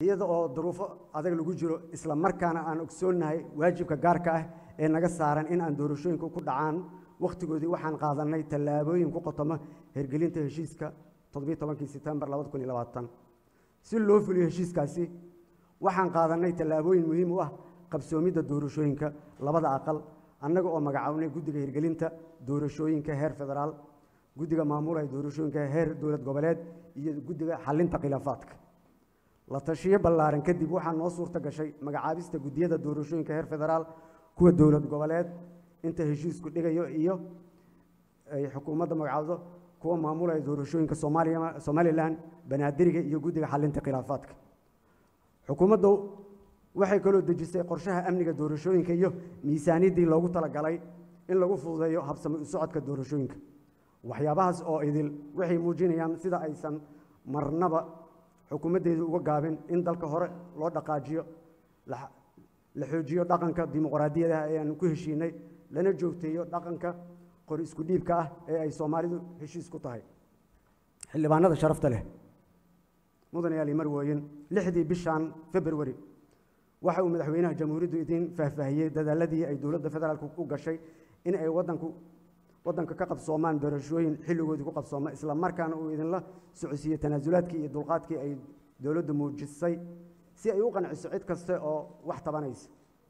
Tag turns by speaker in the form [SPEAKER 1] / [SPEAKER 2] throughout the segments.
[SPEAKER 1] iyada oo duruufo adag lagu jiro isla markaana aan ogsoonnahay waajibka gaarka ah ee naga saaran in aan doorashooyinku ku dhacaan wakhtigoodii waxaan qaadanay tallaabooyin ku qotoma hirgelinta heshiiska toddobiyo tobankii setembar labada kun iyo labaatan si loo fuliyo heshiiskaasi waxaan qaadanay tallaabooyin muhiim u ah qabsoomidda doorashooyinka labada aqal annaga oo magacawnay guddiga hirgelinta doorashooyinka heer federaal guddiga maamulaya doorashooyinka heer dowlad goboleed iyo guddiga xalinta khilaafaadka la tashiyo ballaaran kadib waxaa noo suurta gashay magacaabista guddiyada doorashooyinka heer federaal kuwa dowlad goboleed inta heshiisku dhigayo iyo ay xukuumadda magacaabdo kuwa maamulaya doorashooyinka soomaaliya somalilan banaadiriga iyo guddiga xalinta khilaafaadka xukuumaddu waxay kaloo dejisay qorshaha amniga doorashooyinka iyo miisaaniyaddii loogu talagalay in lagu fududeeyo habsami u socodka doorashooyinka waxyaabahaas oo idil waxay muujinayaan sida aysan marnaba xukuumaddeedu uga gaabin in dalka hore loo dhaqaajiyo la xoojiyo dhaqanka dimuqraadiyadaha ee aan ku heshiinay lana joogteeyo dhaqanka qori isku dhiibka ah ee ay soomaalidu heshiis ku tahay xildhibaanada sharafta leh mudan yaali marwooyin lixdii bishan februari waxa uu madaxweynaha jamhuuriyaddu idiin faahfaahiyey dadaaladii ay dowladda federaalk u gashay in ay wadanku waddanka ka qabsoomaan doorashooyin xilligoodii ku qabsooma isla markaana uu idinla socodsiiyey tanaasulaadkii iyo dulqaadkii ay dowladdu muujisay si ay u qanciso cid kaste oo wax tabanaysa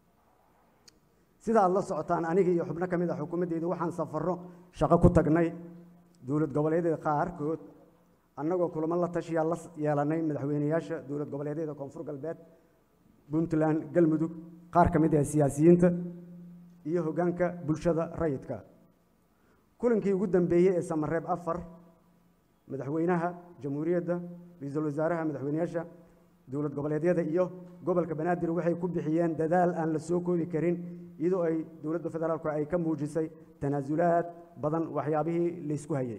[SPEAKER 1] sida aad la socotaan aniga iyo xubno ka mid a xukuumaddeedu waxaan safarro shaqo ku tagnay dowlad goboleedyada qaarkood annagoo kulamo la tashiyaa la yeelanay madaxweyneyaasha dowlad goboleedyada koonfur galbeed puntland galmudug qaar ka mid ah siyaasiyiinta iyo hoggaanka bulshada rayidka kulankii ugu dambeeyey ee samareeb afar madaxweynaha jamhuuriyadda ra-iisul wasaaraha madaxweyneyaasha dowlad goboleedyada iyo gobolka banaadir waxay ku bixiyeen dadaal aan la soo koobi karin iyadoo ay dowladda federaalku ay ka muujisay tanaasulaad badan waxyaabihii laysku hayay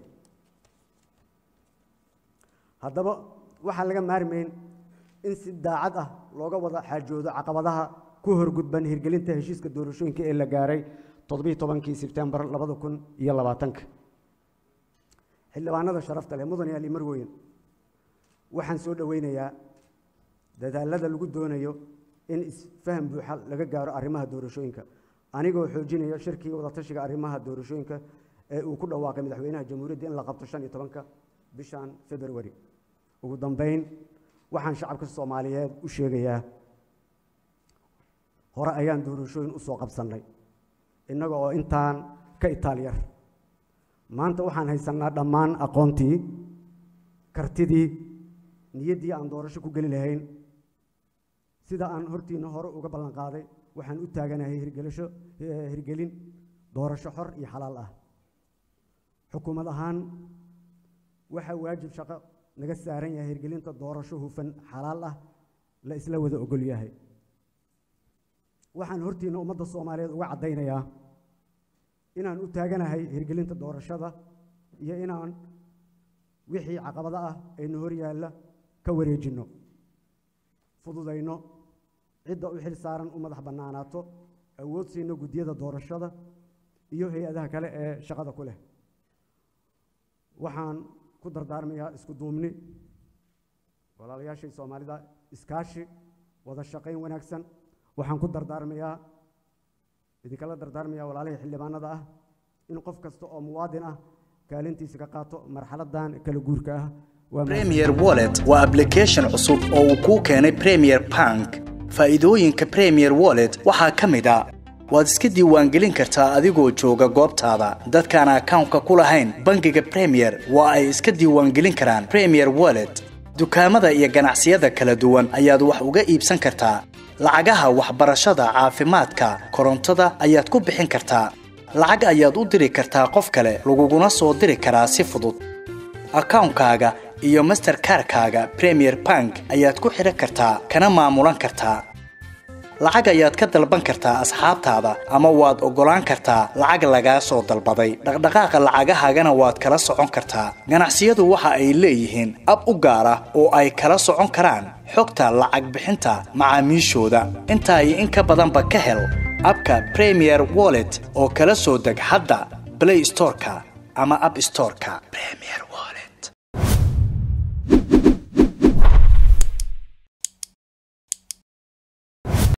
[SPEAKER 1] haddaba waxaan laga maarmayn in si daacad ah looga wada xaajoodo caqabadaha ku horgudban hirgelinta heshiiska doorashooyinka ee la gaaray toddobiiyo tobankii sebtembar labada kun iyo labaatanka xildhibaanada sharafta leh mudan yaali marweyn waxaan soo dhoweynayaa dadaalada lagu doonayo in isfaham buuxa laga gaaro arrimaha doorashooyinka anigoo xoojinaya shirkii wadatashiga arrimaha doorashooyinka ee uu ku dhawaaqay madaxweynaha jamhuuriyadda in la qabto shan iyo tobanka bishan februari ugu dambeyn waxaan shacabka soomaaliyeed u sheegayaa hore ayaan doorashooyin u soo qabsannay innaga oo intaan ka itaalyar maanta waxaan haysannaa dhammaan aqoontii kartidii niyaddii aan doorasho ku geli lahayn sida aan hortiinna hore uga ballan qaaday waxaan u taaganahay hirgelisho hirgelin doorasho xor iyo xalaal ah xukuumad ahaan waxaa waajib shaqo naga saaran yahay hirgelinta doorasho hufan xalaal ah la isla wada ogol yahay waxaan hortiinna ummadda soomaaliyeed uga caddaynayaa inaan u taaganahay hirgelinta doorashada iyo inaan wixii caqabado ah aynu hor yaalla ka wareejinno fududayno cidda u xil saaran u madax bannaanaato awood siino guddiyada doorashada iyo hay-adaha kale ee shaqada ku leh waxaan ku dardaarmayaa isku duubni walaalayaashay soomaalida iskaashi wada shaqayn wanaagsan waxaan ku dardaarmayaa idinkala dardaarmayaa walaalihii xildhibaanada ah in qof kasta oo muwaadin ah kaalintiisa ka qaato marxaladan kala guurka ah
[SPEAKER 2] premier wallet waa application cusub oo uu kuu keenay premier bank faa'iidooyinka premier wallet waxaa ka mid a waad iska diiwaangelin kartaa adigoo jooga goobtaada dadkaan akawnka ku lahayn bangiga premier waa ay iska diiwaangelin karaan premier wallet dukaamada iyo ganacsiyada kala duwan ayaad wax uga iibsan kartaa lacagaha waxbarashada caafimaadka korontada ayaad ku bixin kartaa lacag ayaad u diri kartaa qof kale laguguna soo diri karaa si fudud akawnkaaga iyo masterkarkaaga premier bank ayaad ku xidhan kartaa kana maamulan kartaa lacag ayaad ka dalban kartaa asxaabtaada ama waad oggolaan kartaa lacag lagaa soo dalbaday dhaqdhaqaaqa lacagahaagana waad kala socon kartaa ganacsiyadu waxa ay leeyihiin ab u gaar ah oo ay kala socon karaan xogta lacag bixinta macaamiishooda intaa iyo in ka badanba ka hel abka premier wallet oo kala soo deg hadda blay storeka ama ab storeka